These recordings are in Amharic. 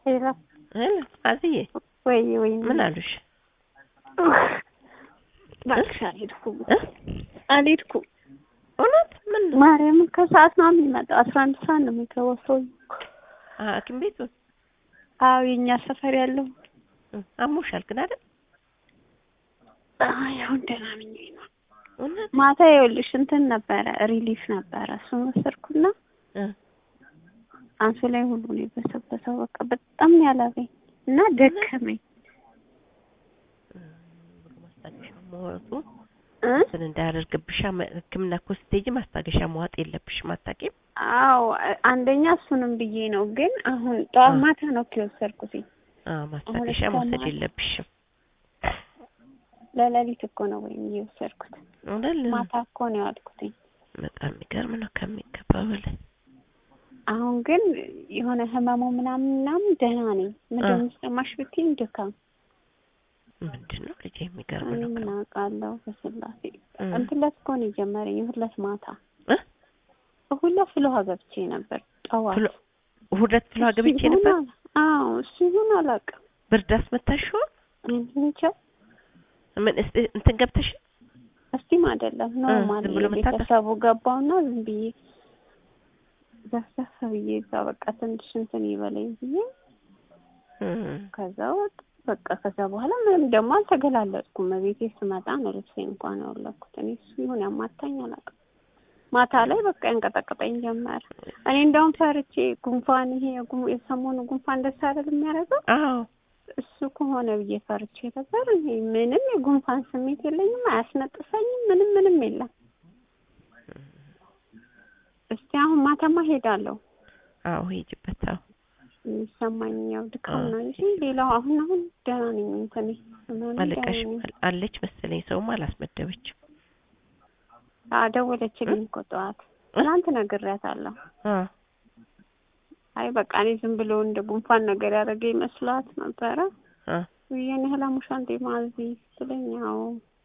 ሄሎ ሄሎ አዝዬ ወይ ወይ ምን አሉሽ? እባክሽ አልሄድኩም እ? አልሄድኩም። እውነት ምን ነው? ማርያምን ከሰዓት ነው የሚመጣው። አስራ አንድ ሰዓት ነው የሚገባው ሰውዬው እኮ። አ- ሐኪም ቤቱ አዎ የእኛ ሰፈር ያለው እ፣ አሞሻል ግን አይደል? አይ አሁን ደህና ነኝ ነው። እውነት ማታ ይኸውልሽ እንትን ነበረ ሪሊፍ ነበረ እሱን ወሰድኩና እ፣ አንሶ ላይ ሁሉ ነው የበሰበሰው። በቃ በጣም ነው ያላበኝ እና ደከመኝ ማስታገሻ መዋጡ እ እንትን እንዳያደርግብሽ መ- ሕክምና እኮ ስትሄጂ ማስታገሻ መዋጥ የለብሽም። አታውቂም? አዎ አንደኛ እሱንም ብዬ ነው ግን አሁን ጠዋት አ። ማታ ነው እኮ የወሰድኩትኝ አዎ ማስታገሻ እስከ መውሰድ ማታ- የለብሽም። ለሌሊት እኮ ነው ወይም የወሰድኩት እውነት ማታ እኮ ነው ያልኩትኝ በጣም የሚገርም ነው ከሚገባው በላይ። አሁን ግን የሆነ ህመሙ ምናምን ምናምን ደህና ነኝ ምንድን አ። ነው የሚሰማሽ ብትይኝ ድካም ምንድን ነው ልጄ የሚገርም እኔ ነው። ምን አውቃለሁ በስላሴ እ፣ እንትን ዕለት እኮ ነው የጀመረኝ እሑድ ዕለት ማታ እ? እሑድ ዕለት ፍልውሃ ገብቼ ነበር ጠዋት ፍሎ- ሁለት ፍሎ እሱ ገብቼ ይሁን ነበር። አላ- አዎ እሱ ይሁን አላውቅም ብርድ አስመታሽው? እኔ እንጃ ምን እስቲ እንትን ገብተሽ እስቲም አይደለም ኖርማል ዝም ብሎ መታጠፍ? ቤተሰቡ ገባውና ዝም ብዬ ዘፍዘፍ ብዬ እዛ በቃ ትንሽ እንትን ይበለኝ ብዬ እ፣ ከዛ ወጥ በቃ ከዛ በኋላ ምንም ደግሞ አልተገላለጥኩም። ቤቴ ስመጣ ነው ልብሴ እንኳን ያወለኩት። እኔ እሱ ይሁን ያማታኝ አላውቅም። ማታ ላይ በቃ ያንቀጠቀጠኝ ጀመረ። እኔ እንደውም ፈርቼ ጉንፋን ይሄ የጉ- የሰሞኑ ጉንፋን ደስ አይደል የሚያደርገው አዎ እሱ ከሆነ ብዬ ፈርቼ ነበር። እኔ ምንም የጉንፋን ስሜት የለኝም፣ አያስነጥሰኝም፣ ምንም ምንም የለም። እስቲ አሁን ማታማ ሄዳለሁ። አዎ ሂጂበት። አዎ የሚሰማኝ ያው ድካም አዎ። ነው እንጂ ሌላው አሁን አሁን ደህና ነኝ። እንትን ህመሜ አለቃሽ ደህና ነኝ። አለች መሰለኝ ሰውም አላስመደበችም። አዎ ደወለችልኝ እኮ ጠዋት። ትናንት ነግሬያታለሁ። አ አይ በቃ እኔ ዝም ብሎ እንደ ጉንፋን ነገር ያደረገ ይመስላት ነበረ። አ ይሄን ያህል አሞሻል እንዴ ማዚ ስትለኝ አዎ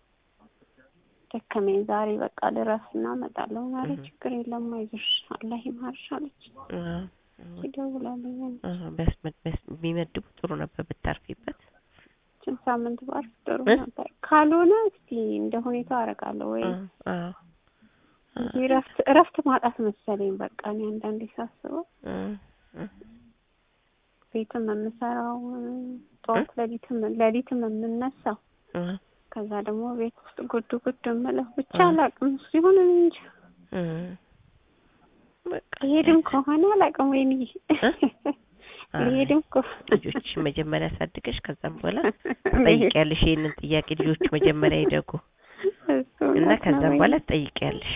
ደከመኝ ዛሬ በቃ ልረፍ እና እመጣለሁ። ዛሬ እህ። ችግር የለም አይዞሽ አላህ ይማርሽ አለች። አ ይደውላለኝ አ ቢያስመድ ቢያስ- ቢመድቡ ጥሩ ነበር ብታርፊበት። ችን ሳምንት ባርፍ ጥሩ እ? ነበር። ካልሆነ እስቲ እንደ ሁኔታው አደርጋለሁ ወይ አ አ እንጂ እረፍት እረፍት ማጣት መሰለኝ በቃ እኔ አንዳንዴ ሳስበው አ አ ቤትም የምሰራው ጠዋት ሌሊትም ሌሊትም የምነሳው አ ከዛ ደግሞ ቤት ውስጥ ጉድ ጉድ የምለው ብቻ አ አላውቅም። እሱ ይሁን እንጂ አ በቃ ልሄድም ከሆነ አላውቅም። ወይኔ አይ፣ ልሄድም ከሆነ ልጆች መጀመሪያ አሳድገሽ ከዛም በኋላ ትጠይቂያለሽ። ይሄንን ጥያቄ ልጆች መጀመሪያ ይደጉ እሱ እና እውነት ነው ከዛም ወይኔ። በኋላ ትጠይቂያለሽ።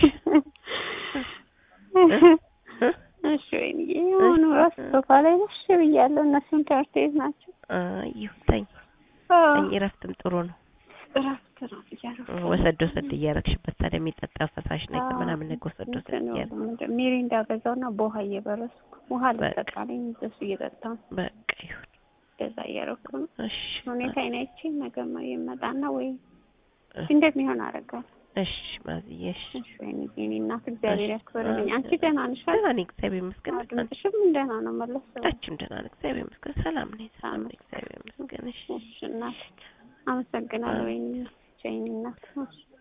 እ? እሺ ወይኔ አሁን እራሱ ሶፋ ላይ ነሽ ብያለሁ። እነሱም ትምህርት ቤት ናቸው። አይ ይሁን ተኝ አዎ ተኝ፣ እረፍትም ጥሩ ነው። እረፍት ነው ብያለሁ። ወሰድ ወሰድ እያረግሽበት ታዲያ የሚጠጣ ፈሳሽ ነገር አዎ፣ ምናምን ነገር ወሰድ ወሰድ እንትን ነው እያረግ ምንድን ሚሪንዳ ገዛውና በውሃ እየበረስኩ ውሃ በቃ። ልጠጣልኝ እሱ እየጠጣሁ በቃ ይሁን። እንደዛ እያደረኩ ነው። እሺ ሁኔታ አይናይቼ ነገማ ይመጣና ወይ እ- እንደሚሆን አደርጋለሁ። እሺ ማዝዬ እሺ። እሺ ወይኔ የእኔ እናት እግዚአብሔር እሺ። ያክብርልኝ። አንቺ እ- ደህና ነሽ አይደል? ደህና ነኝ እግዚአብሔር ይመስገን። አዎ፣ ድምፅሽም ደህና ነው መለስ ብሎ። ሁላችንም ደህና ነን እግዚአብሔር ይመስገን። ሰላም ነኝ ሰላም ነኝ እግዚአብሔር ይመስገን። እሺ እሺ እናት አመሰግናለሁ። ወይኔ የእኔ እናት እሺ